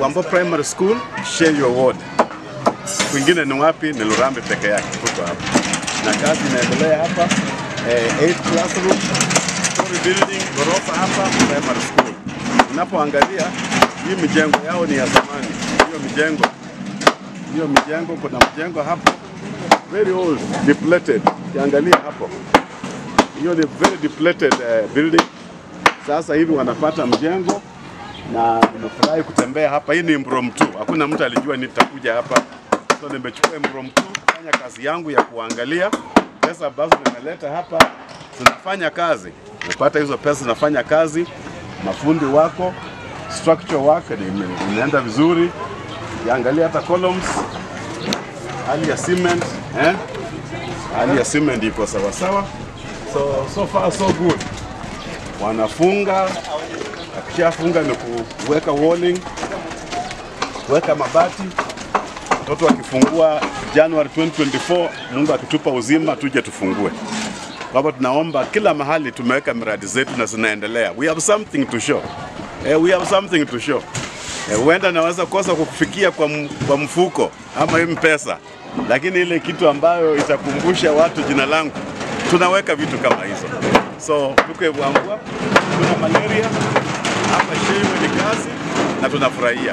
Wambo Primary School, share your word. Kwingine ni wapi? Ni Lurambe peke yake, tuko hapa na kazi inaendelea hapa eh, 8 classroom story building, ghorofa hapa primary school. Unapoangalia hii mijengo yao ni ya zamani, hiyo mijengo hiyo mijengo, kuna mjengo hapo very old depleted, ukiangalia hapo hiyo ni very depleted uh, building. Sasa hivi wanapata mjengo na nimefurahi kutembea hapa. Hii ni impromptu, hakuna mtu alijua nitakuja hapa, so nimechukua impromptu kufanya kazi yangu ya kuangalia pesa ambazo nimeleta hapa zinafanya kazi. Nimepata hizo pesa zinafanya kazi, mafundi wako, structure work ni- inaenda vizuri. Ukiangalia hata columns, hali ya cement eh? hali ya cement iko sawa sawa, so so far so good. Wanafunga, akishafunga ni kuweka walling, kuweka mabati. Watoto wakifungua January 2024, Mungu akitupa uzima, tuje tufungue. Kwa hivyo tunaomba kila mahali tumeweka miradi zetu na zinaendelea. We have something to show. Eh, we have something to show. Eh, huenda naweza kosa kukufikia kwa, m- kwa mfuko ama hii pesa, lakini ile kitu ambayo itakumbusha watu jina langu, tunaweka vitu kama hizo. So tuko Evwambwa, tuna malaria hapa, Shewe ni kazi na tunafurahia.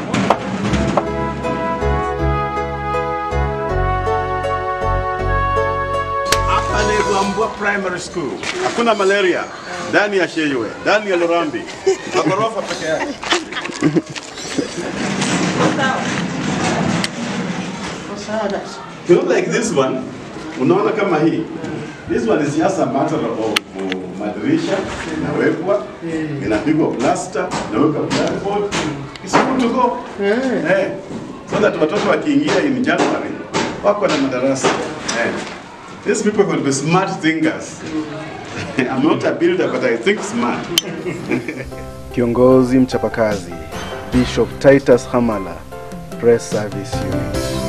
Hapa ni Rwambwa Primary School. Hakuna malaria ndani ya Sheywe, ndani ya Lurambi. Magorofa peke yake. You know like this one, unaona kama hii. This one is just a matter of uh, madirisha inawekwa, inapigwa plaster, inaweka blackboard. It's good to go. Eh. So that watoto wakiingia in January wako na madarasa. Eh. These people will be smart thinkers. I'm not a builder but I think smart. Kiongozi mchapakazi Bishop Titus Hamala, Press Service Unit.